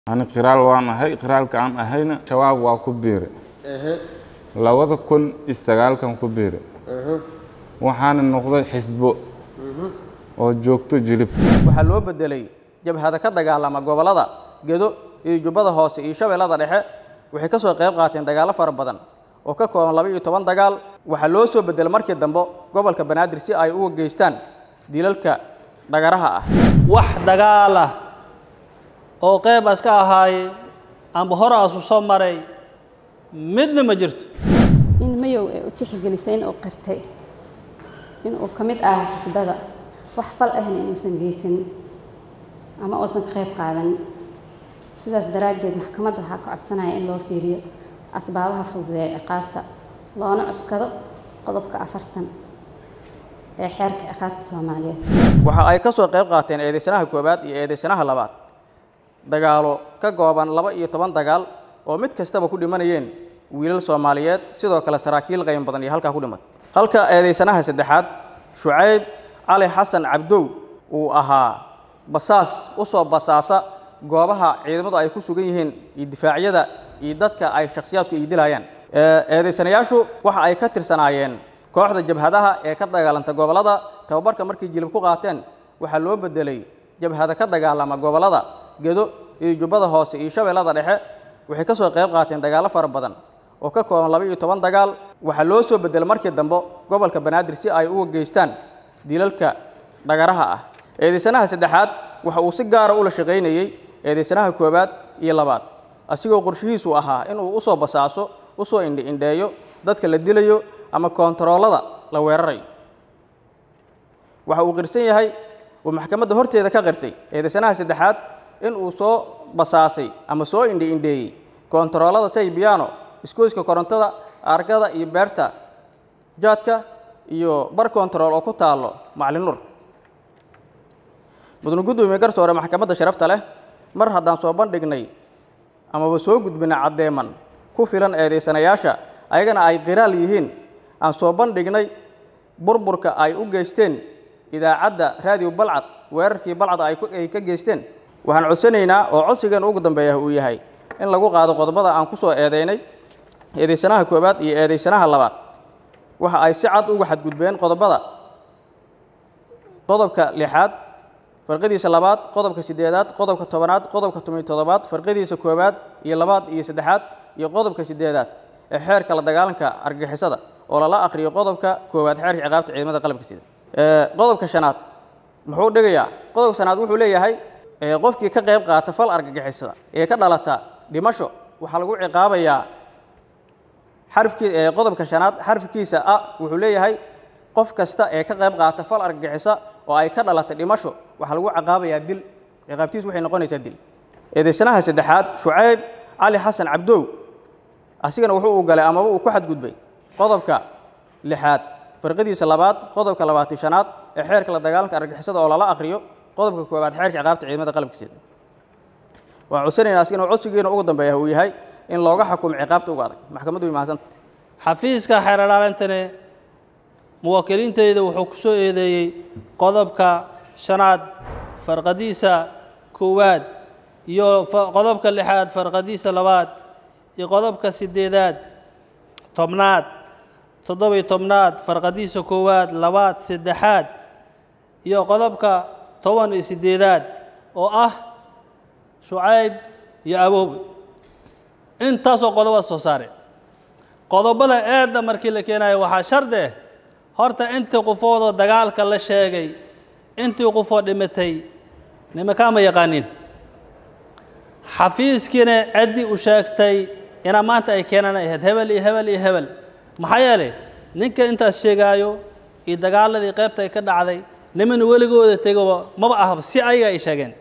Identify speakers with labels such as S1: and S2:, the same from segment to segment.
S1: ani qiraal waan ahay qiraalka aan ahayna shabaab waa ku biire labada kun iyo sagaalkan ku biire waxaana noqday xisbo oo joogto jilib
S2: waxaa loo bedelay jabhada ka dagaalama gobollada gedo iyo jubbada hoose iyo shabeellada dhexe waxay ka soo qayb qaateen dagaallo fara badan oo ka kooban laba iyo toban dagaal waxaa loo soo bedelay markii dambe gobolka banaadir si ay uga geystaan dilalka dhagaraha ah
S3: wax dagaal ah oo qayb aska ahaaye amba hore asu soo maray midna ma jirto
S4: in mayow ay u tixgelisay in uu qirtay in uu ka mid ahaa xisbada wax fal ahna inuusan geysanin ama uusan ka qayb qaadanin sidaas daraaddeed maxkamadda waxaa ka codsanaya in loo fiiriyo asbaabaha fududeeya ciqaabta loona cuskado qodobka afartan ee xeerka ciqaabta soomaaliyeed
S2: waxa ay ka soo qayb qaateen eedeysanaha koowaad iyo eedeysanaha labaad dagaalo ka kooban laba iyo toban dagaal oo mid kastaba ku dhimanayeen wiilal soomaaliyeed sidoo kale saraakiil qayn badan iyo halkaa ku dhimat halka eedeysanaha saddexaad shucayb cali xasan cabdow uu ahaa basaas u soo basaasa goobaha ciidamadu ay ku sugan yihiin iyo difaacyada iyo dadka ay shakhsiyaadku ay dilayaan eedeysanayaashu waxa ay ka tirsanaayeen kooxda jabhadaha ee ka dagaalanta gobollada tababarka markay jilib ku qaateen waxaa loo bedelay jabhada ka dagaalama gobollada gedo iyo jubbada hoose iyo shabeellada dhexe waxay ka soo qayb qaateen dagaallo fara badan oo ka kooban laba iyo toban dagaal waxaa loo soo bedelay markii dambe gobolka banaadir si ay uga geystaan dilalka dhagaraha ah eedeysanaha saddexaad waxa uu si gaara ula shaqaynayey eedeysanaha koowaad iyo labaad asigoo qorshihiisu ahaa inuu usoo basaaso usoo indhi indheeyo dadka la dilayo ama koontaroolada la weerarayo waxa uu qirsan yahay uu maxkamadda horteeda ka qirtay eedeysanaha saddexaad in uu soo basaasay ama soo indhi indheeyey koontaroolada saybiyaano iskooyska korontada argada iyo beerta jaadka iyo bar koontarool oo ku taallo maclin nur mudane guddoomiye garsoore maxkamadda sharafta leh mar haddaan soo bandhignay amaba soo gudbina caddeeman ku filan eedeysanayaasha ayagana ay qiraal yihiin aan soo bandhignay burburka ay u geysteen idaacadda raadiyo balcad weerarkii balcad ay ka geysteen waxaan codsanaynaa oo codsigeena ugu dambeeya uu yahay in lagu qaado qodobada aan ku soo eedeynay eedeysanaha koowaad iyo eedeysanaha labaad waxa ay si cad uga xadgudbeen qodobada qodobka lixaad farqadiisa labaad qodobka siddeedaad qodobka tobanaad qodobka tomiyo toddobaad farqadiisa koowaad iyo labaad iyo saddexaad iyo qodobka siddeedaad ee xeerka la dagaalanka argagixisada oo lala akhriyo qodobka koowaad xeerka ciqaabta ciidamada qalabka sida qodobka shanaad muxuu dhigayaa qodobka shanaad wuxuu leeyahay qofkii ka qayb qaata fal argagixisada ee ka dhalata dhimasho waxaa lagu ciqaabayaa xarfkii qodobka shanaad xarfkiisa a wuxuu leeyahay qof kasta ee ka qayb qaata fal argagixisa oo ay ka dhalata dhimasho waxaa lagu ciqaabayaa dil ciqaabtiisu waxay noqonaysaa dil eedeysanaha saddexaad shucayb cali xasan cabdow asigana wuxuu u galay amaba uu ku xadgudbay qodobka lixaad farqadiisa labaad qodobka labaatan shanaad ee xeerka la dagaalanka argagixisada oo lala akhriyo qodobka koowaad xeerka ciqaabta ciidamada qalabka sida waxaan codsanaynaa asigana codsigeena ugu dambeeya uu yahay in looga xukumo ciqaabta uga adag maxkamaddu way mahadsanta
S3: xafiiska xeer ilaalintani muwaakiliinteyda wuxuu ku soo eedeeyey qodobka shanaad farqadiisa koowaad iyo qodobka lixaad farqadiisa labaad iyo qodobka siddeedaad tobnaad toddobiyo tobnaad farqadiisa koowaad labaad saddexaad iyo qodobka toban iyo siddeedaad oo ah shucayb iyo aboobe intaasoo qodoba soo saare qodobada eedda markii la keenayo waxaa shardi ah horta intii qofoodoo dagaalka la sheegay intii qofoo dhimatay nimankaa ma yaqaanin xafiiskiina ciddii u sheegtay inaa maanta ay keenaan ay ahayd hebel iyo hebel iyo hebel maxaa yeelay ninka intaas sheegaayo iyo dagaaladii qaybta ay ka dhacday niman weligooda tegaba maba ahaba si ayaga ay sheegeen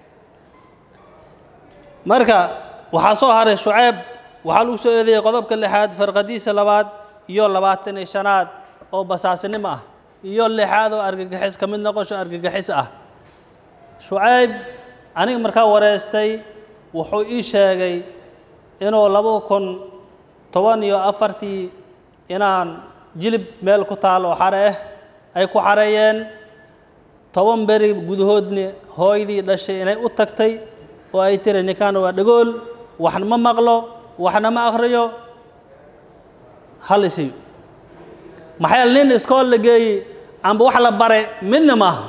S3: marka waxaa soo haray shuceyb waxaa lagu soo eedeeyey qodobka lixaad farqadiisa labaad iyo labaatan iyo shanaad oo basaasinimo ah iyo lixaad oo argagixis ka mid noqosho argagixis ah shucayb aniga markaa wareystay wuxuu ii sheegay inuu laba kun toban iyo afartii inaan jilib meel ku taal oo xare ah ay ku xareeyeen toban beri gudahoodni hooydii dhashay inay u tagtay oo ay tiri ninkan waa dhagool waxna ma maqlo waxna ma akhriyo hal isiyo maxaa yeele nin iskool la geeyey amba wax la bare midna maaha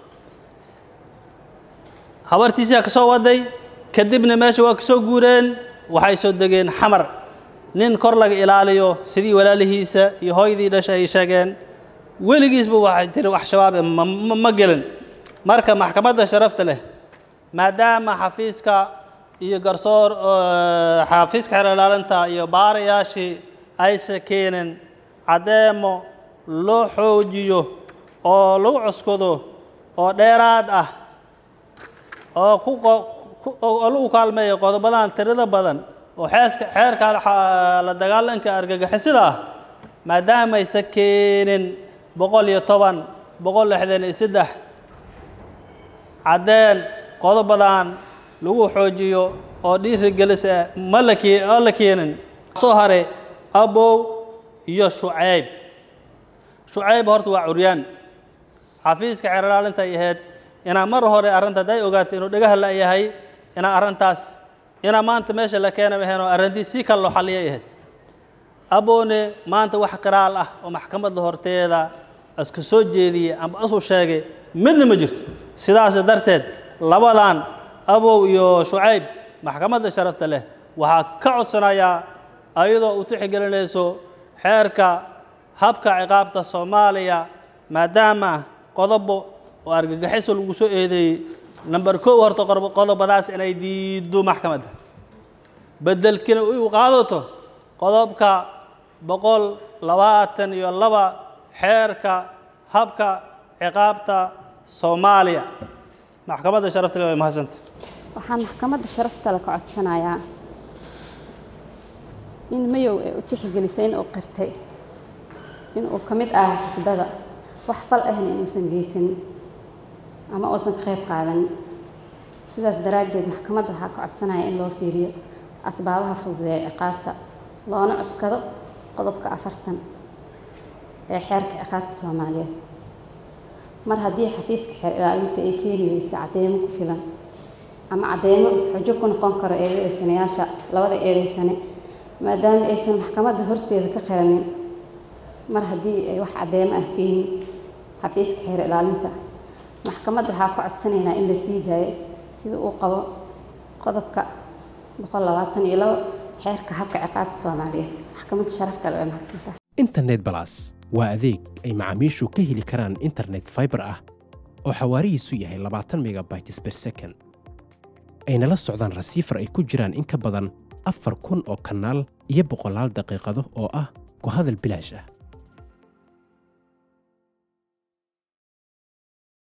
S3: habartiisaa ka soo waday kadibna meesha waa ka soo guureen waxay soo degeen xamar nin kor laga ilaaliyo sidii walaalihiisa iyo hooyadii dhasha ay sheegeen weligiisba waxay tiri wax shabaabe ma ma- ma gelin marka maxkamadda sharafta leh maadaama xafiiska iyo garsoor oo, xafiiska xeer ilaalinta iyo baarayaashii aysa keenin caddeemo loo xoojiyo oo lagu cuskado oo dheeraad ah oo ku qo- ku- oo lagu kaalmeeyo qodobadan tirada badan oo xeeska xeerka la- la dagaalanka argagixisada ah maadaamaysa keenin boqol iyo toban boqol lixdan iyo saddex caddeen qodobadan lagu xoojiyo oo dhiirigelisa ma la kee oo la keenin soo hare abow iyo shucayb shucayb horta waa curyaan xafiiska xeer ilaalinta ay ahayd inaa mar hore arrinta hadday ogaato inuu dhagaha la yahay inaa arrintaas inaa maanta meesha la keena maheen oo arrintii si kale loo xalliyay ahayd aboone maanta wax qiraal ah oo maxkamadda horteeda iska soo jeediyey amba isu sheegay midna ma jirto sidaas darteed labadan abow iyo shucayb maxkamadda sharafta leh waxaa ka codsanayaa ayadoo u tixgelinayso xeerka habka ciqaabta soomaaliya maadaama qodobo oo argagixiso lagu soo eedeeyey number kow horta qor- qodobadaas inay diido maxkamadda beddelkina u qaadato qodobka boqol labaatan iyo laba xeerka habka ciqaabta soomaaliya maxkamadda sharafta leh way mahadsanta
S4: waxaan maxkamadda sharafta le ka codsanayaa in mayow ay u tixgelisay in uu qirtay in uu ka mid ahaa xisbada wax fal ahna inuusan geysan ama uusan ka qayb qaadan sidaas daraaddeed maxkamadda waxaa ka codsanaya in loo fiiriyo asbaabaha fududeeya ciqaabta loona cuskado qodobka afartan ee xeerka ciqaabta soomaaliyeed mar haddii xafiiska xeer ilaalinta ay keeni weysa cadeymo ku filan ama cadeymo xujo ku noqon karo eedeysanayaasha labada eedeysane maadaama aysan maxkamadda horteeda ka qiranin mar haddii ay wax cadeymo ah keenin xafiiska xeer ilaalinta maxkamadda waxaa ku codsanaynaa in la sii daayo sida uu qabo qodobka boqol labaatan iyo labo xeerka habka ciqaabta soomaaliyeed maxkamadda sharafta le way mahadsantahay
S5: internet balas waa adeeg ay macaamiishu ka heli karaan internet fiber ah oo xawaarihiisu yahay labaatan megabytes per second ayna la socdaan rasiifar ay ku jiraan in ka badan afar kun oo kanaal iyo boqolaal daqiiqado oo ah ku hadal bilaash ah